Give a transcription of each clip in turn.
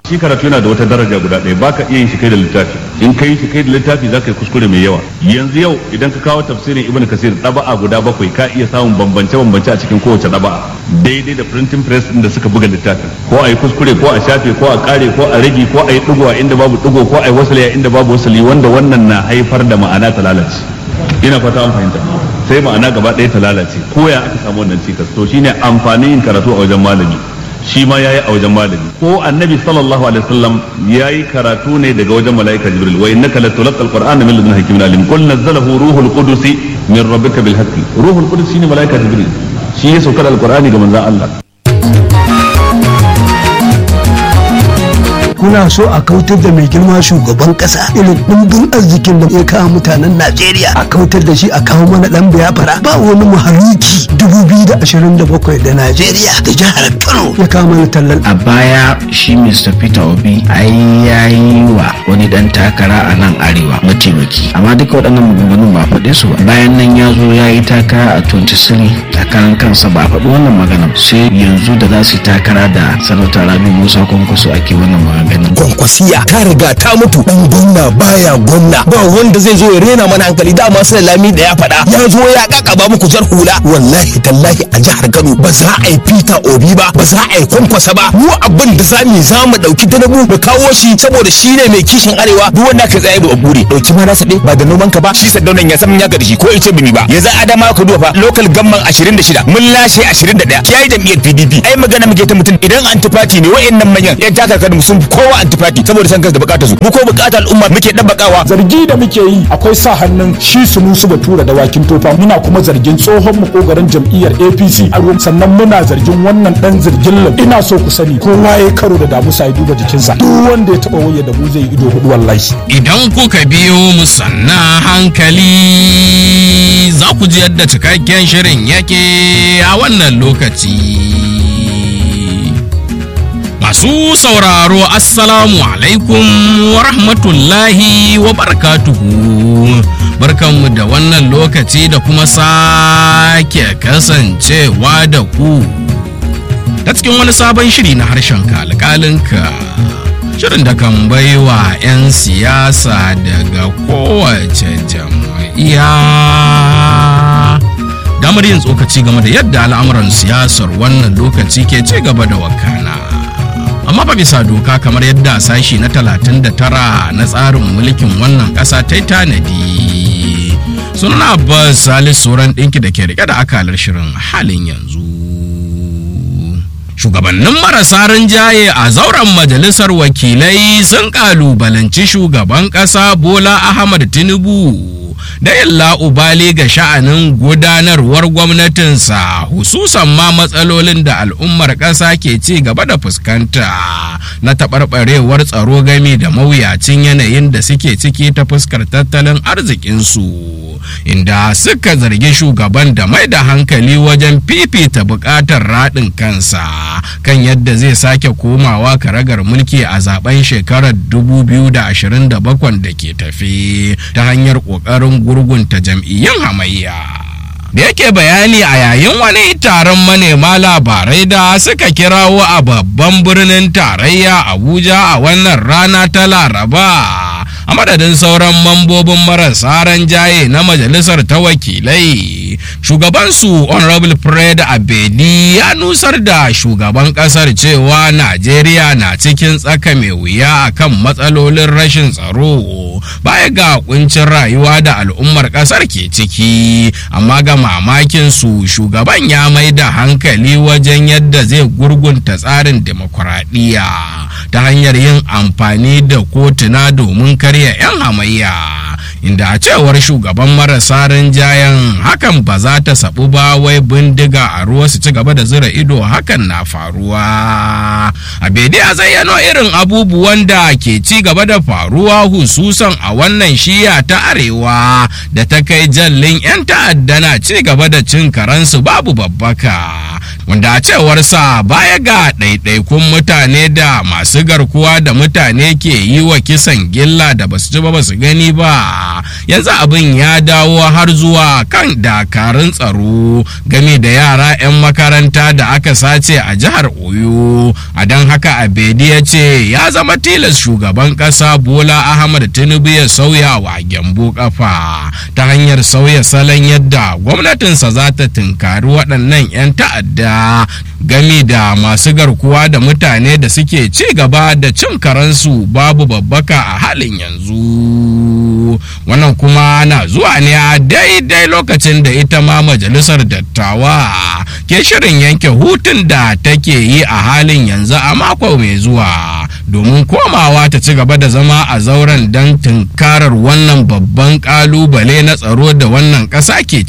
shi karatu yana da wata daraja guda ɗaya baka iya yin shi kai da littafi in kai shi kai da littafi za ka yi kuskure mai yawa yanzu yau idan ka kawo tafsirin ibn kasir ɗaba'a guda bakwai ka iya samun bambance bambance a cikin kowace ɗaba'a daidai da printing press din da suka buga littafin ko a yi kuskure ko a shafe ko a kare ko a rage ko a yi ɗigo a inda babu ɗigo ko a yi wasali a inda babu wasali wanda wannan na haifar da ma'ana ta lalace ina fata an fahimta sai ma'ana gaba ɗaya ta lalace ko ya aka samu wannan cikas to shine amfanin yin karatu a wajen malami shi ma yayi a wajen malami ko annabi sallallahu alaihi wasallam yayi karatu ne daga wajen malaika jibril wa innaka latulqa alqur'ana min ladun hakimin alim qul nazzalahu ruhul qudus min rabbika bil haqqi ruhul qudus shine malaika jibril shi ya saukar alqur'ani ga manzon Allah kuna so a kautar da mai girma shugaban kasa irin dimbin arzikin da ya kawo mutanen Najeriya a kautar da shi a kawo mana dan biyafara ba wani mahaluki 2027 da Najeriya da jihar Kano ya kawo mana tallan a baya shi Mr. Peter Obi ai yayi wa wani dan takara a nan arewa mataimaki amma duka waɗannan maganganun ba faɗe su ba bayan nan ya zo ya yi takara a 23 takarar kansa ba faɗi wannan magana sai yanzu da za su yi takara da sanata Rabi Musa Kwankwaso ake wannan magana ganin kwankwasiya ta riga ta mutu dan gwamna baya gwamna ba wanda zai zo ya rena mana hankali dama sai lami da ya faɗa ya zo ya kakaba muku jar hula wallahi tallahi a jihar Kano ba za a yi Peter Obi ba ba za a yi kwankwasa ba mu abin da za mu za mu dauki danabu mu kawo shi saboda shi ne mai kishin arewa duk wanda ka tsaye ba bure dauki ma nasa ba da noman ka ba shi sadaunan ya san ya da shi ko ice bimi ba ya za adama ka duba fa local gamman 26 mun lashe 21 yayi jam'iyyar PDP ai magana muke ta mutum idan antifati ne wayannan manyan yan takarkar sun kowa antifati saboda san kansa da bukatar su mu ko bukatar al'umma muke dabbakawa zargi da muke yi akwai sa hannun shi sunusu batura da wakin tofa muna kuma zargin tsohon makogaran jam'iyyar apc a ruwan sannan muna zargin wannan dan zargin lam ina so ku sani kowa ya karo da damusa ya duba jikinsa duk wanda ya taba waye da mu zai ido hudu wallahi idan kuka biyo mu sanna hankali za ku ji yadda cikakken shirin yake a wannan lokaci Masu sauraro Assalamu alaikum wa rahmatullahi wa barakatuhu. Barkanmu da wannan lokaci da kuma sake kasancewa da ku. Ta cikin wani sabon shiri na harshen kalkalinka. Shirin da kan baiwa 'yan siyasa daga kowace jam'iyya. Damar yin tsokaci game da yadda al'amuran siyasar wannan lokaci ke ci gaba da wakana. amma ba bisa doka kamar yadda sashi na 39 na tsarin mulkin wannan ƙasa ta yi tanadi suna abbas salis sauran ɗinki da ke rike da akalar shirin halin yanzu shugabannin marasa rinjaye a zauren majalisar wakilai sun kalubalanci shugaban ƙasa bola ahmad tinubu da illa ubali ga sha'anin gudanarwar gwamnatinsa hususan ma matsalolin da al'ummar ƙasa ke ci gaba da fuskanta na taɓarɓarewar tsaro game da mawuyacin yanayin da suke ciki ta fuskar tattalin arzikinsu inda suka zargi shugaban da mai da hankali wajen fifita buƙatar raɗin kansa kan yadda zai sake komawa karagar mulki a zaben shekarar 2027 da ke tafi ta hanyar ƙoƙarin gurgunta jam'iyyun hamayya. da yake bayani a yayin wani taron manema labarai da suka kirawo a babban birnin tarayya abuja a wannan rana ta laraba a madadin sauran mambobin marasa jaye na majalisar ta wakilai shugabansu honorable fred abedi ya nusar da shugaban kasar cewa najeriya na cikin tsaka mai wuya akan matsalolin rashin tsaro baya ga kuncin rayuwa da al'ummar kasar ke ciki amma ga mamakin su shugaban ya mai da hankali wajen yadda zai gurgunta tsarin demokuraɗiyya ta hanyar yin amfani da kotuna domin karya 'yan hamayya inda a cewar shugaban marasa rinjayen hakan ba za ta sabu ba wai bindiga a ruwa su ci gaba da zira ido hakan na faruwa abedi a zayyano irin abubuwan da ke ci gaba da faruwa hususan a wannan shiya ta arewa da ta kai jallin 'yan ta'adda na ci gaba da cin karansu babu babbaka wanda a cewarsa baya ga ɗaiɗaikun mutane da masu garkuwa da mutane ke yi wa kisan gilla da basu ji ba basu gani ba yanzu abin ya dawo har zuwa kan dakarun tsaro game da yara 'yan makaranta da aka sace a jihar oyo a don haka abedi ya ce ya zama tilas shugaban ƙasa bola ahmad tinubu ya sauya wa gyambo kafa ta hanyar sauya salon yadda gwamnatinsa za ta tunkari waɗannan 'yan ta'adda gami da masu garkuwa da mutane da suke ci gaba da cin karansu babu babbaka a halin yanzu wannan kuma na zuwa ne a daidai lokacin da ita ma majalisar dattawa ke shirin yanke hutun da take yi a halin yanzu a mako mai zuwa domin komawa ta ci gaba da zama a zauren don tunkarar wannan babban kalubale na tsaro da wannan ƙasa ke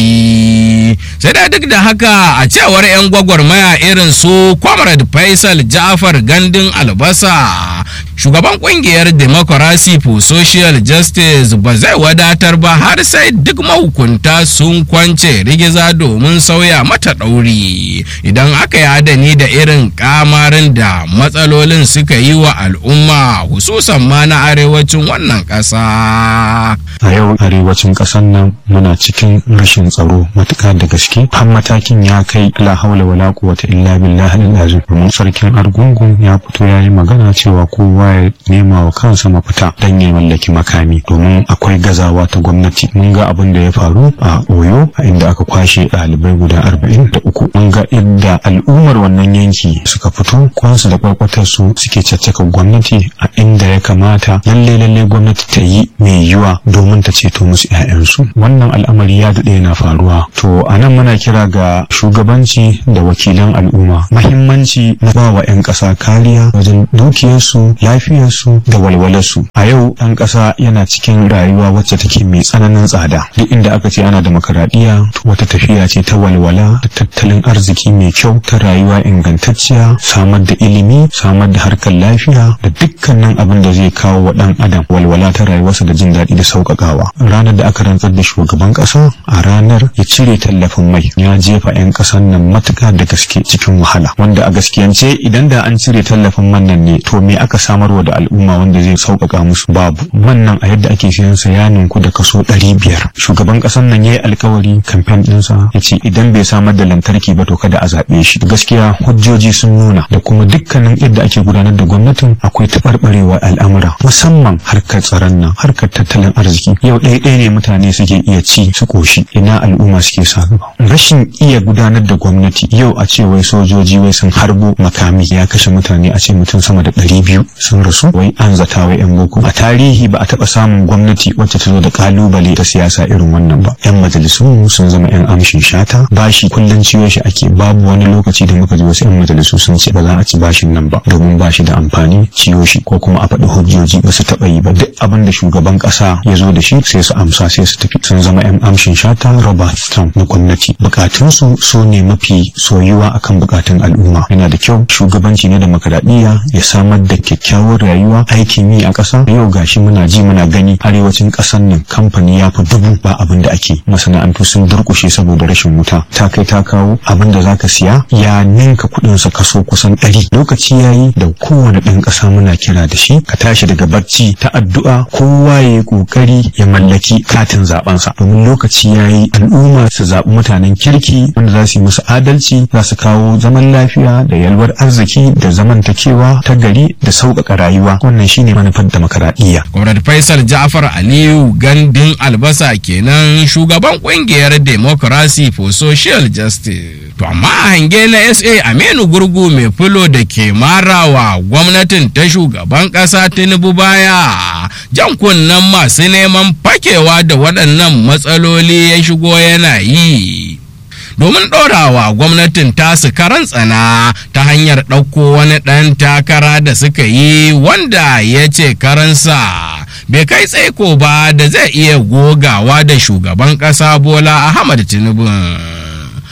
ciki sai da duk da haka a cewar 'yan gwagwarmaya irin su comrade faisal jafar gandun albasa shugaban kungiyar democracy for social justice ba zai wadatar ba har sai duk mahukunta sun kwance rigiza domin sauya mata ɗauri idan aka yi adani da irin kamarin da matsalolin suka yi wa al'umma hususan ma na arewacin wannan ƙasa. a yau arewacin ƙasar nan muna cikin rashin tsaro matuƙa da gaske har matakin ya kai la haula wala quwwata illa billahi al-azim domin sarkin argungun ya fito ya yi magana cewa kowa ya nema wa kansa mafita dan ya mallaki makami domin akwai gazawa ta gwamnati mun ga abin da ya faru a oyo a inda aka kwashe ɗalibai guda arba'in da uku mun ga inda al'ummar wannan yanki suka fito kwansu da kwarkwatar su suke caccaka gwamnati a inda ya kamata lalle lalle gwamnati ta yi mai yiwa domin ta ceto musu 'ya'yansu wannan al'amari ya daɗe yana faruwa to a nan muna kira ga shugabanci da wakilan al'umma mahimmanci na ba wa 'yan ƙasa kariya wajen dukiyarsu lafiyarsu da walwalarsu a yau ɗan ƙasa yana cikin rayuwa wacce take mai tsananin tsada duk inda aka ce ana demokaradiyya wata tafiya ce ta walwala da tattalin arziki mai kyau ta rayuwa ingantacciya samar da ilimi samar da harkar lafiya da dukkanin abin da zai kawo wa ɗan adam walwala ta rayuwarsa da jin daɗi da sauƙaƙawa ranar da aka rantsar da shugaban ƙasa a ranar ya cire tallafin mai ya jefa 'yan ƙasar nan matuƙa da gaske cikin wahala wanda a gaskiyance idan da an cire tallafin man nan ne to me aka samarwa da al'umma wanda zai sauƙaƙa musu babu man nan a yadda ake siyan sa ya ninku da kaso ɗari biyar shugaban ƙasar nan ya yi alkawari kamfen ɗinsa ya ce idan bai samar da lantarki ba to kada a zaɓe shi gaskiya hujjoji sun nuna da kuma dukkanin yadda ake gudanar da gwamnatin akwai taɓarɓarewa al'amura musamman harkar tsaron nan harkar tattalin arziki yau ɗaya ɗaya ne mutane suke iya ci su ƙoshi ina al'umma suke sa gaba rashin iya gudanar da gwamnati yau a ce wai sojoji wai sun harbo makami ya kashe mutane a ce mutum sama da ɗari biyu sun rasu wai an zata wai yan boko a tarihi ba a taɓa samun gwamnati wacce ta zo da kalubale ta siyasa irin wannan ba yan majalisun sun zama yan amshin shata bashi kullum ciwo shi ake babu wani lokaci da muka ji wasu yan majalisu sun ce ba za a ci bashin nan ba domin bashi da amfani ciwo shi ko kuma a faɗi hujjoji ba su taɓa yi ba duk abin da shugaban ƙasa ya zo da shi sai su amsa sai su tafi sun zama yan amshin shata robert stamp na gwamnati bukatunsu su ne mafi soyuwa akan bukatun al'umma yana da kyau shugabanci na demokaradiyya ya samar da kyakkyawar rayuwa aikin yi a ƙasa yau gashi muna ji muna gani arewacin ƙasar nan kamfani ya fi dubu ba abin da ake masana'antu sun durƙushe saboda rashin wuta ta kai ta kawo abin da zaka siya ya ninka kuɗin sa kaso kusan ɗari lokaci yayi da kowane ɗan ƙasa muna kira da shi ka tashi daga barci ta addu'a kowa ya yi ƙoƙari ya mallaki katin zaɓensa domin lokaci yayi al'umma su zaɓi mutanen kirki wanda za su yi musu adalci za su kawo zaman lafiya da yalwar arziki da zamantakewa ta gari da sauƙaƙa rayuwa wannan shine manufar demokaradiyya. Comrade Faisal Ja'far Aliyu gandun albasa kenan shugaban kungiyar Democracy for Social Justice. To amma a hange na SA Aminu Gurgu mai fulo da ke marawa gwamnatin ta shugaban ƙasa Tinubu baya jan kunnen masu neman fakewa da waɗannan matsaloli ya shigo yana yi. domin ɗorawa gwamnatin tasu karan tsana ta hanyar ɗauko wani ɗan takara da suka yi wanda ya ce karansa bai kai tsaiko ba da zai iya gogawa da shugaban ƙasa bola ahmad tinubu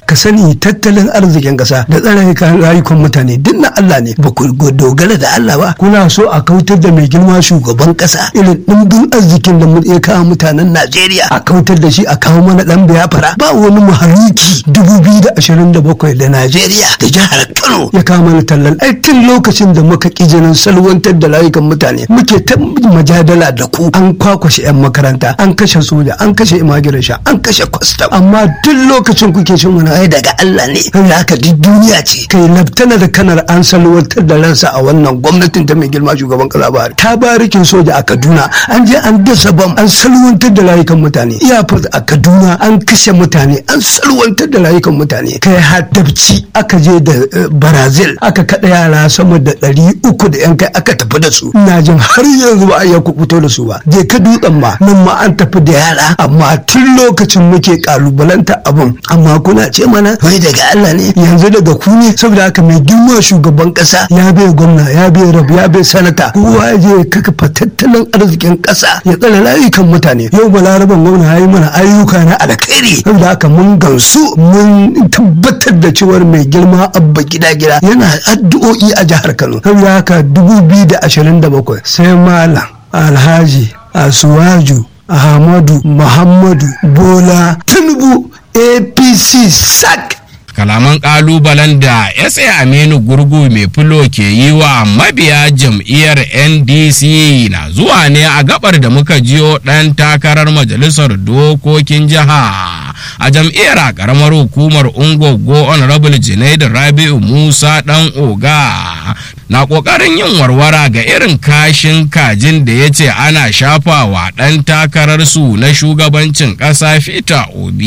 ka sani tattalin arzikin ƙasa da tsare rayukan mutane duk na Allah ne ba ku dogara da Allah ba kuna so a kautar da mai girma shugaban ƙasa irin ɗimbin arzikin da ya kawo mutanen Najeriya a kautar da shi a kawo mana ɗan biyafara ba wani mahaluki dubu biyu da ashirin da bakwai da Najeriya da jihar Kano ya kawo mana tallan ai tun lokacin da muka ƙi jinin salwantar da rayukan mutane muke ta majadala da ku an kwakwashe 'yan makaranta an kashe soja an kashe immigration an kashe custom amma duk lokacin kuke shin wani ai daga Allah ne kai haka duk duniya ce kai laftana da kanar an salwantar da ransa a wannan gwamnatin ta mai girma shugaban kasa Buhari ta barikin soja a Kaduna an je an dasa bam an salwantar da rayukan mutane iyafat a Kaduna an kashe mutane an salwantar da rayukan mutane kai haddabci aka je da Brazil aka kada yara sama da ɗari uku da yan kai aka tafi da su ina jin har yanzu ba a iya kubuto da su ba je ka dutsen ma nan ma an tafi da yara amma tun lokacin muke kalubalanta abin amma kuna ce mana wai daga Allah ne yanzu daga ku ne saboda haka mai girma shugaban kasa ya bai gwamna ya bai rabu ya bai sanata kowa ya je kaka tattalin arzikin kasa ya tsare rayukan mutane yau balaraban gwamna ya yi mana ayyuka na alkhairi saboda haka mun gansu mun tabbatar da cewar mai girma abba gida gida yana addu'o'i a jihar Kano saboda haka 2027 sai malam alhaji asuwaju ahmadu muhammadu bola tinubu apc sac kalaman kalubalen da sa aminu gurgu mai fulo ke yi wa mabiya jam'iyyar ndc na zuwa ne a gabar da muka jiyo dan takarar majalisar dokokin jiha a jam'iyyar a karamar hukumar ungogo honorable junaid rabi'u musa dan oga na kokarin yin warwara ga irin kashin kajin da ya ce ana shafawa dan takararsu na shugabancin ƙasa fita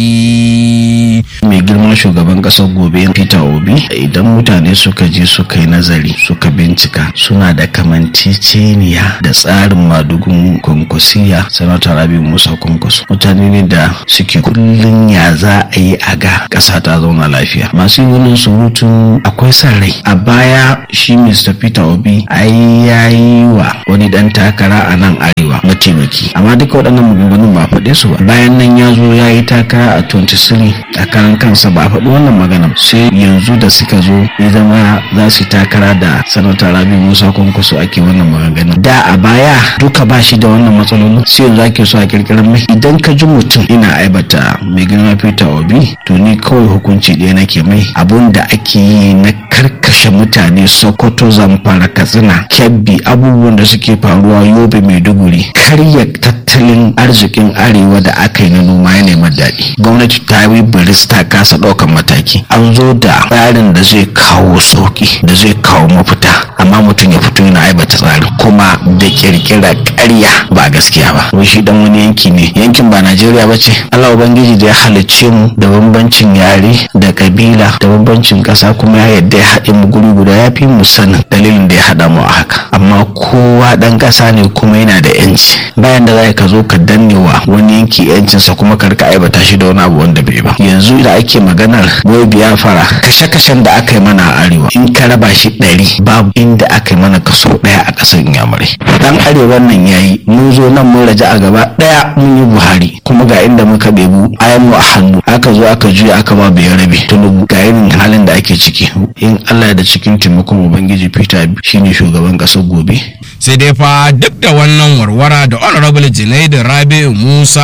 obi mai girman shugaban kasar gobe peter obi idan mutane suka je suka yi nazari suka bincika suna da kamanceceniya da tsarin madugun kwankwasiya sanata rabi musa kwankwaso mutane ne da suke kullum ya za a yi a ga ƙasa ta zauna lafiya masu yin surutun akwai son rai a baya shi mr peter obi ai ya yi wa wani dan takara a nan arewa mataimaki amma duka waɗannan maganganun ba faɗe su ba bayan nan ya zo ya yi takara a 23 a karan kansa ba a faɗi wannan magana sai yanzu da suka zo ya zama za su takara da sanata rabi musa kwankwaso ake wannan maganganun da a baya duka ba shi da wannan matsalolin sai yanzu ake so a kirkirar mai idan ka ji mutum ina aibata mai girma peter obi to ni kawai hukunci ɗaya nake mai abun da ake yi na karkashe mutane sokoto zamfara katsina kebbi abubuwan da suke faruwa yobe maiduguri karya tattalin arzikin arewa da aka yi na noma ya nema daɗi gwamnati ta yi biris ta kasa ɗaukan mataki an zo da tsarin da zai kawo sauki da zai kawo mafita amma mutum ya fito yana aibata tsarin kuma da kirkira ƙarya ba gaskiya ba wai shi dan wani yanki ne yankin ba najeriya ba ce allah ubangiji da ya halicce mu da bambancin yare da kabila da bambancin ƙasa kuma ya yadda ya haɗe mu guri guda ya fi mu sanin dalilin da ya haɗa mu a haka amma kowa ɗan ƙasa ne kuma yana da yanci bayan da za ka zo ka danne wa wani yanki yancinsa kuma ka rika aibata shi da wani abu wanda bai ba yanzu da ake maganar wai biyafara kashe-kashen da aka yi mana a arewa in ka raba shi ɗari babu inda aka yi mana kaso ɗaya a ƙasar inyamurai dan arewa nan yayi mun zo nan mun raja a gaba ɗaya mun yi buhari kuma ga inda muka bebu ayan mu a hannu aka zo aka juya aka ba bai rabe tunubu ga irin halin da ake ciki in allah da cikin taimakon ubangiji peter shine shugaban ƙasar gobe sai dai fa duk da wannan warwara da honorable junaid rabi'u musa